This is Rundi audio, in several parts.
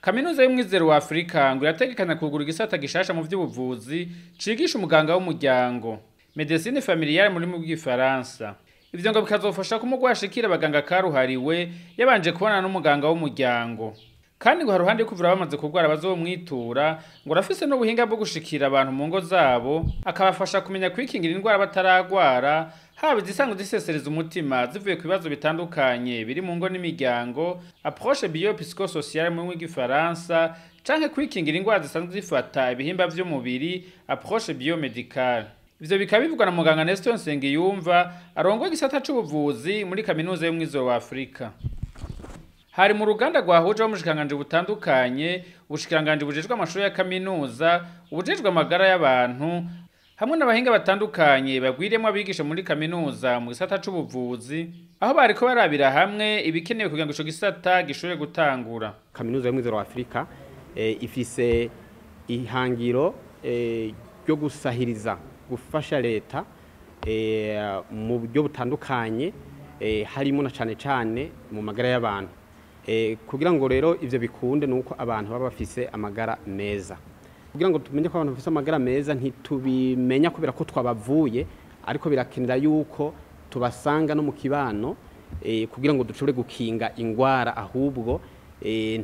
kaminuza y'umwizero wa afurika ngo irategekanya kugura igisata gishasha mu vy'ubuvuzi cigisha umuganga w'umuryango medecine familiale muri mu bw'ifaransa ivyo ngo bikazofasha ko umugwayi ashikira abaganga karuhariwe yabanje kubonana n'umuganga w'umuryango kandi ngo haruhande yo kuvura bamaze kurwara bazomwitura ngo arafise n'ubuhinga bwo gushikira abantu mu ngo zabo akabafasha kumenya kwikingira indwara bataragwara haba izisanga zisesereza umutima zivuye ku bibazo bitandukanye biri mu ngo n'imiryango approche biopsychosociale mu rurimi rw'igifaransa canke kwikingira indwara zisanzwe zifata ibihimba vy'umubiri approche biomedicale ivyo bikaba bivugwa na muganga Nestor Nsengiyumva arongoye igisata c'ubuvuzi muri kaminuza y'umwizero wa Afurika hari mu ruganda rwahuje abamushikiranganje butandukanye ubushikiranganje bujejwe amashuri ya kaminuza ubujejwe amagara y'abantu hamwe n'abahinga batandukanye bagwiriyemwo abigisha muri kaminuza mu gisata c'ubuvuzi aho bariko barabira hamwe ibikenewe kugira ngo ico gisata gishobore gutangura kaminuza y'umwizero wa afurika eh, ifise ihangiro eh, ryo gusahiriza gufasha leta eh, mu buryo butandukanye eh, harimo na cane cane mu magara y'abantu eh, kugira ngo rero ivyo bikunde nuko abantu baba bafise amagara meza kugira ngo tumenye ko abantu bafise amagara meza ntitubimenya kubera ko twabavuye ariko birakenera yuko tubasanga no mu kibano eh, kugira ngo dushobore gukinga ingwara ahubwo eh,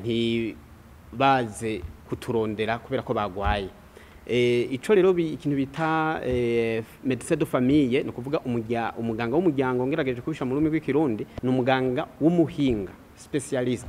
ntibaze kuturondera kubera ko bagwaye eh, ico rero bi- ikintu bita eh, medecin de famille ni ukuvuga umurya- umuganga w'umuryango ngerageje kubisha mu rurimi rw'ikirundi ni umuganga w'umuhinga specialist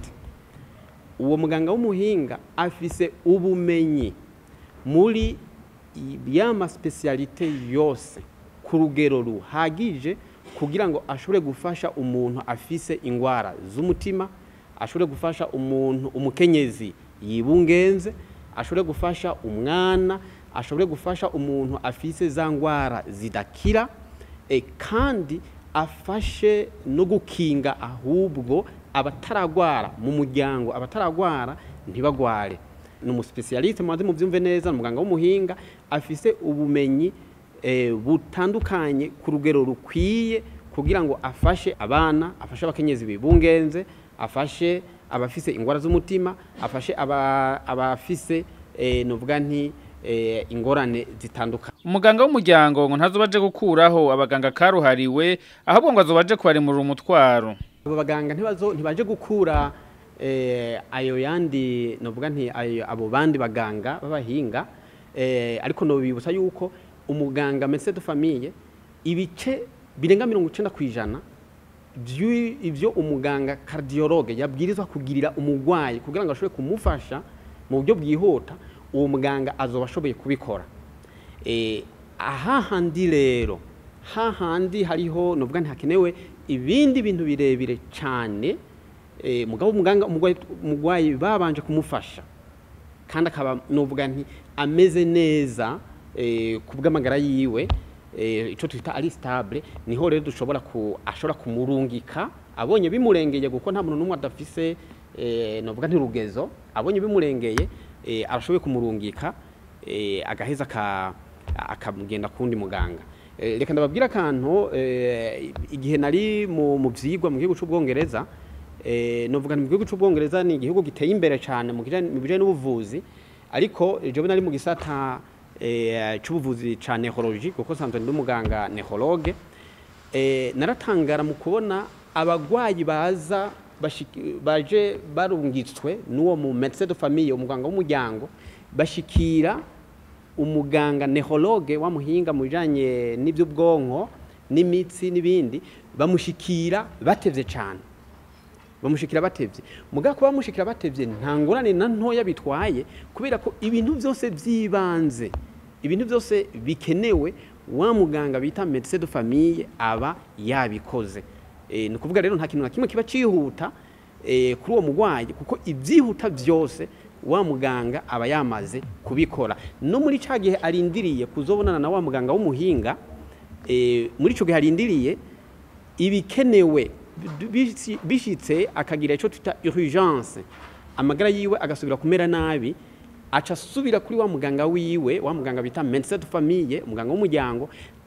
uwo muganga w'umuhinga afise ubumenyi muri yama specialite yose ku rugero ruhagije kugira ngo ashobore gufasha umuntu afise ingwara z'umutima ashobore gufasha umuntu umukenyezi yibungenze ashobore gufasha umwana ashobore gufasha umuntu afise za ngwara zidakira e, kandi afashe no gukinga ahubwo abataragwara mu muryango abataragwara ntibagware ni umuspecialiste mubanze muvyumve neza ni umuganga w'umuhinga afise ubumenyi eh, butandukanye ku rugero rukwiye kugira ngo afashe abana afashe abakenyezi bibungenze afashe abafise ingwara z'umutima afashe aba- abafise eh, novuga nti eh, ingorane zitandukanye umuganga w'umuryango ngo ntazoba aje gukuraho abaganga karuhariwe ahubwo ngo azoba aje kubarimurira umutwaro abo baganga ntibazo ntibaje gukura eh, ayo yandi novuga nti ayo abo bandi baganga b'abahinga eh, ariko nobibutsa yuko umuganga médecin de famille ibice birenga mirongo icenda kw'ijana vy'u- ivyo umuganga cardiologue yabwirizwa kugirira umugwayi kugira ngo ashobore kumufasha mu buryo bwihuta uwo muganga azoba ashoboye kubikora Eh, ahahandi rero hahandi hariho novuga ntihakenewe ibindi bintu birebire cyane eh, mugabo umuganga umugwayi- umugwayi babanje kumufasha kandi akaba novuga nti ameze neza eh, ku bw'amagara yiwe eh, ico twita ari stable niho rero dushobora ku ashobora kumurungika abonye bimurengeye kuko nta muntu n'umwe adafise eh, novuga nti rugezo abonye bimurengeye eh, arashoboye kumurungika eh, agaheza ka akamugenda kundi muganga Eh, reka ndababwira akantu eh, igihe nari mu mu vyigwa mu gihugu c'ubwongereza eh, novuga nti mu gihugu c'ubwongereza ni igihugu giteye imbere cyane mu kijanye- mu bijanye n'ubuvuzi ariko jewe nari mu gisata eh, c'ubuvuzi ca neurology kuko sanzwe ndi umuganga neurologue eh, naratangara mu kubona abagwayi baza bashiki- baje barungitswe n'uwo mu médecin de famille umuganga w'umuryango bashikira umuganga neurologue wamuhinga mu bijanye n'ivy'ubwonko n'imitsi n'ibindi bamushikira batevye cane bamushikira batevye mugabo kuba bamushikira batevye nta ngorane na ntoya bitwaye kubera ko ibintu byose by'ibanze ibintu byose bikenewe wa muganga bita médecin de famille aba yabikoze e, ni ukuvuga rero nta kintu na kimwe kiba cihuta e, kuri uwo mugwayi kuko ibyihuta byose wa muganga aba yamaze kubikora no muri ca gihe arindiriye kuzobonana na wa muganga w'umuhinga e, muri ico gihe arindiriye ibikenewe bisi- bishitse akagira icyo twita urgence amagara yiwe agasubira kumera nabi aca asubira kuri wa muganga wiwe wa muganga bita médecin de famille umuganga w'umuryango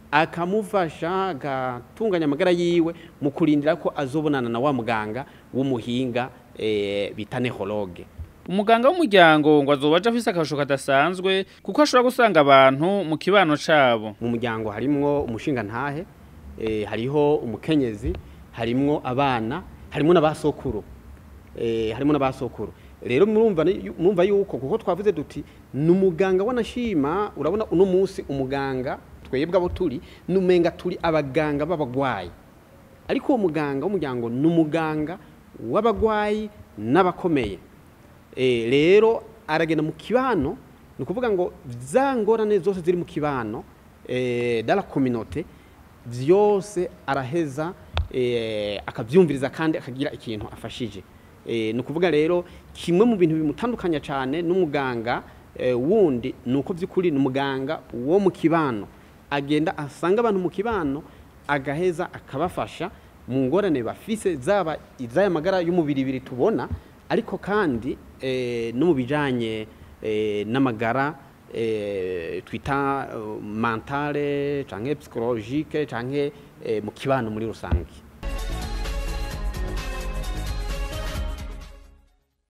akamufasha agatunganya amagara yiwe mu kurindira ko azobonana na wa muganga w'umuhinga eh, bita neurologue umuganga w'umuryango ngo azoba aje afise akarusho kadasanzwe kuko ashobora gusanga abantu mu kibano cabo mu muryango harimwo umushingantahe eh, hariho umukenyezi harimwo abana harimwo n'abasokuru eh, harimo n'abasokuru rero murumva ni- murumva yuko kuko twavuze duti ni umuganga wanashima urabona uno munsi umuganga twebwe abo turi numenga turi abaganga b'abagwayi ariko uwo muganga w'umuryango ni umuganga w'abagwayi n'abakomeye Eh, rero aragenda mu kibano ni ukuvuga ngo za ngorane zose ziri mu kibano eh, dala communauté vyose araheza eh, akavyumviriza kandi akagira ikintu afashije eh, ni ukuvuga rero kimwe mu bintu bimutandukanya cyane n'umuganga eh, wundi ni uko by'ukuri ni umuganga wo mu kibano agenda asanga abantu mu kibano agaheza akabafasha mu ngorane bafise zaba iz'aya magara y'umubiri ibiri tubona ariko kandi eh, no mu bijanye eh, n'amagara eh, twita eh, mentale canke psychologique canke eh, mu kibano muri rusange